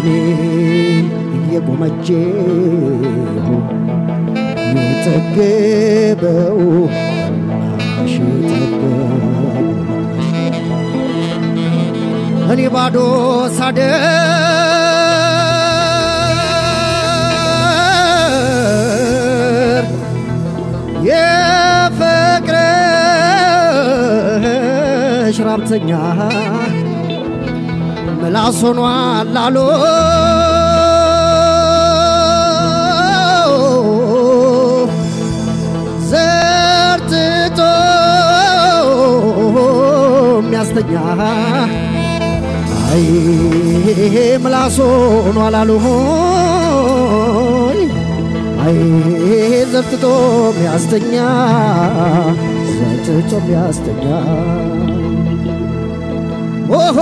እኔ እየጎመጀሁ የጠገበው ናሽ የጠገበው እኔ ባዶ ሳደር የፍቅርሽ ራብተኛ ምላስ ሆኗል ላሉ ዘርጥጦ የሚያስተኛ አይ ምላስ ሆኗል አሉ አይ ዘርጥጦ የሚያስተኛ ዘርጥጦ የሚያስተኛ ኦሆ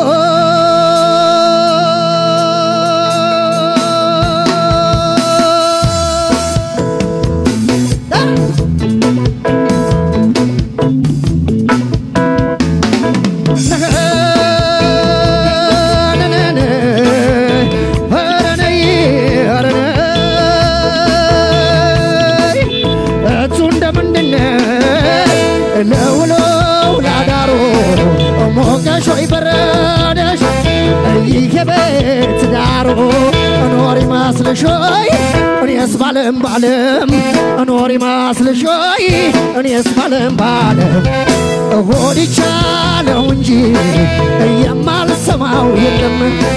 እቱ እንደምንድነው ለውሎ ላዳሮ ሞቀሽ ወይ በረደሽ ይሄ ቤት ዳሮ እኖር ይመስልሽ ወይ እኔስ ባለም ባለም እኖር ይመስልሽ ወይ እኔስ ባለም ባለም ሆድ ይቻለው እንጂ የማልሰማው የለም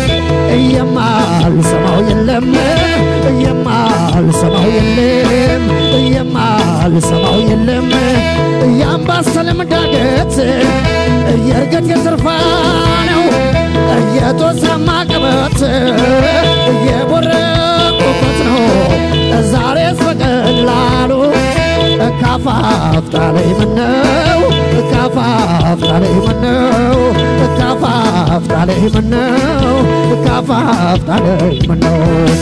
የማልሰማው የለም የማልሰማው የለም የማልሰማው የለም የአምባሰልም ዳገት የእርገት የትርፋ ነው የጦሳማ ቅበት የቦረቁበት ነው ዛሬስ በቀላሉ ካፋፍታ ላይ ምነው ካፋፍታ ላይ ምነው ካፋፍታ ላይ ምነው ካፋፍታ ላይ ምነው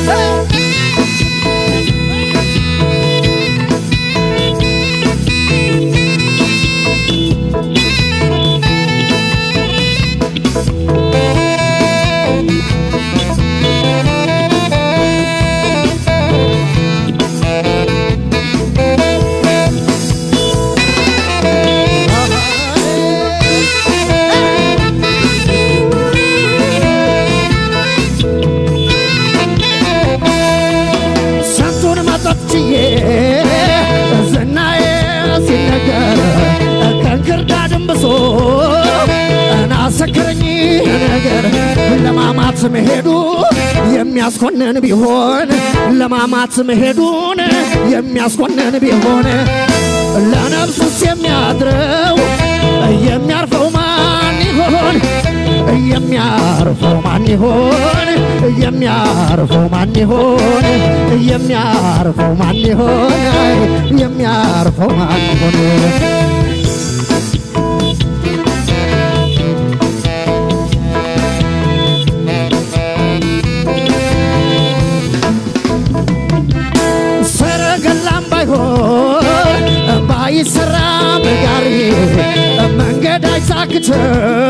ስንቱን መጠጥ ችዬ ዝናዬ ሲነገር ከእንክርዳድም ብሶ እናሰክረኝ ነገር ለማማት መሄዱ የሚያስኮንን ቢሆን ለማማት መሄዱን የሚያስኮንን ቢሆን ለነፍሱስ የሚያድረው የሚያርፈው ማን ይሆን የሚያርፈው ማን ይሆን የሚያርፈው ማን ይሆን የሚያርፈው ማን ይሆን የሚያርፈው ማን ይሆን ሰረገላም ባይሆን ባይሰራ በጋሪ መንገድ አይሳክተው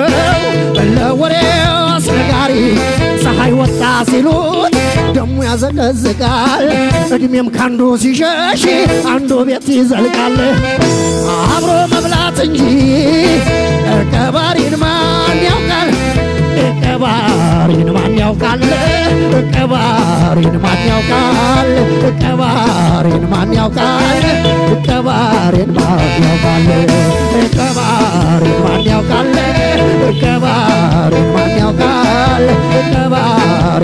ለወሬው አስነጋሪ ፀሐይ ወጣ ሲሉት ደሙ ያዘቀዝቃል እድሜም ካንዱ ሲሸሽ አንዱ ቤት ይዘልቃል አብሮ መብላት እንጂ ቀባሪን ማን ያውቃል ቀባሪን ማን ያውቃል ቀባሪን ማን ያውቃል ቀባሪን ማን ያውቃል ቀባሪን ማን ያውቃል ቀባሪን ማን ያውቃል ቀባሪን ማን ያውቃል ቀባሪን